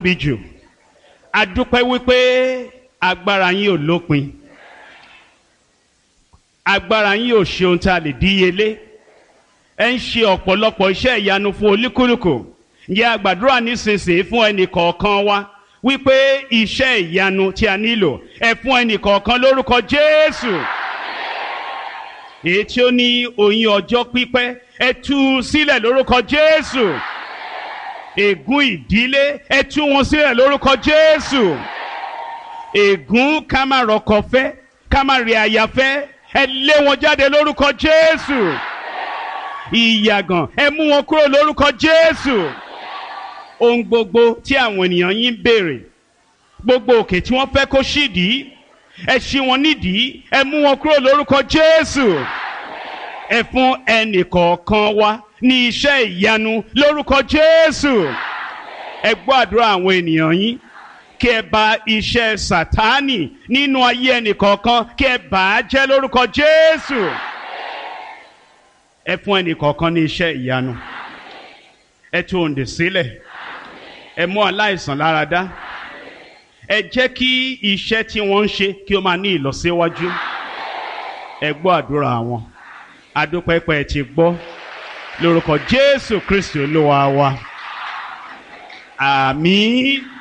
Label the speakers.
Speaker 1: bí jù a dúpẹ́ wípé agbára yín ò lópin agbára yín ò ṣe ohun tí a lè díyelé ẹ ń ṣe ọ̀pọ̀lọpọ̀ iṣẹ́ ìyanu fún olúkúlùkù ǹjẹ́ a gbàdúrà nísinsìnyí fún ẹnì kọ̀ọ̀kan wa wípé iṣẹ́ ìyanu tí a nílò ẹ fún ẹnì kọ̀ọ̀kan lórúkọ Jésù èyí tí ó ní oyún ọjọ́ pípẹ́ ẹ tú u sílẹ̀ lórúkọ Jésù ègún ìdílé ẹ tú wọn sílẹ̀ lórúkọ Jésù ègún ká má rọkọ fẹ́ ká má rí aya fẹ́ ẹ lé wọn jáde lórúkọ Jésù ìyàgàn ẹ mú wọn kúrò lórúkọ Jésù ohun gbogbo tí àwọn ènìyàn yín ń béèrè gbogbo òkè tí wọ́n fẹ́ kó ṣídìí ẹ ṣí wọn nídìí ẹ mú wọn kúrò lórúkọ Jésù ẹ fún ẹnì kọ̀ọ̀kan wa ní iṣẹ́ ìyanu lórúkọ Jésù ẹ gbọ́ àdúrà àwọn ènìyàn yín kí ẹ bà iṣẹ́ Sátánì nínú ayé ẹnì kọ̀ọ̀kan kí ẹ bà á jẹ́ lórúkọ Jésù ẹ fún ẹnì kọ̀ọ̀kan ní iṣẹ́ ìyanu ẹ tú òǹdè sílẹ̀ ẹ mú aláìsàn lára dá ẹ jẹ́ kí iṣẹ́ tí wọ́n ń ṣe kí ó máa ní ìlọsíwájú ẹ gbọ́ àdúrà wọn adúpẹ́pẹ́ ti gbọ́ lórúkọ Jésù Kristi Olúwa wa àmín.